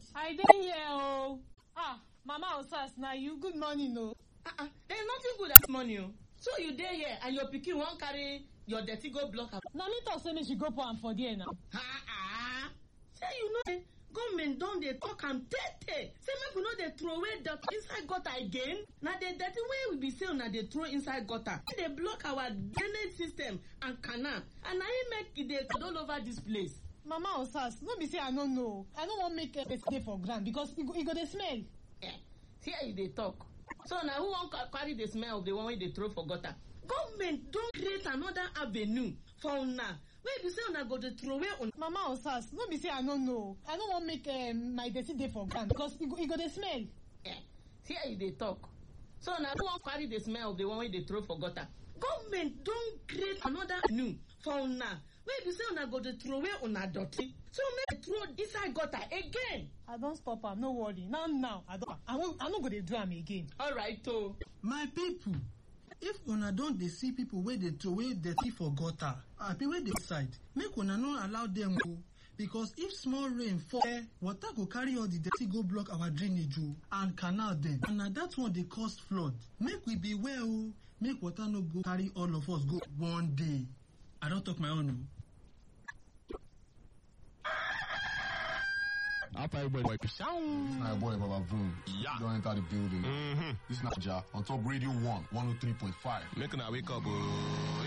I dey here o. Ah, Mama Osas, na you. Good morning o. ah ah there is nothing good as money o so you dey here and your pikin wan carry your dirty go block am. Na me talk say make she go pour am for there now. ah ah say you know say government don dey talk am tey tey say make we no dey throw away dirty inside gutter again na the dirty wey we be say una dey throw inside gutter e dey block our drainage system and canal and na im make e dey all over dis place. Mama Osas, no be say I no know. I no wan make person dey for ground because e go e go dey smell. eh here you dey talk so na who wan ca- carry the smell of the one wey dey throw for gutter government don create another avenue for una wey be say una go dey throw away una. Mama Osas, no be say I no know. I no wan make um, my dirty dey for ground because e go e go dey smell. eh here you dey talk so na who wan carry the smell of the one wey dey throw for gutter government don create another avenue for una wey be say una go dey throw away una dirty so make you throw inside gutter again. I don stop am, no worry. Now now, I don I no I no go dey do am again. alright o. my pipo if una don dey see pipo wey dey throway dirty for gutter abi wey dey side make una no allow dem o because if small rain fall eh water go carry all the dirty go block our drainage o and canal dem and na that one dey cause flood make we beware o make water no go carry all of us go one day i don talk my own o. After everybody wipe it sound. My boy Baba Vroom. Yeah. Don't enter the building. Mm-hmm. This is Naija on top Radio 1, 103.5. Make una wake up. Oh.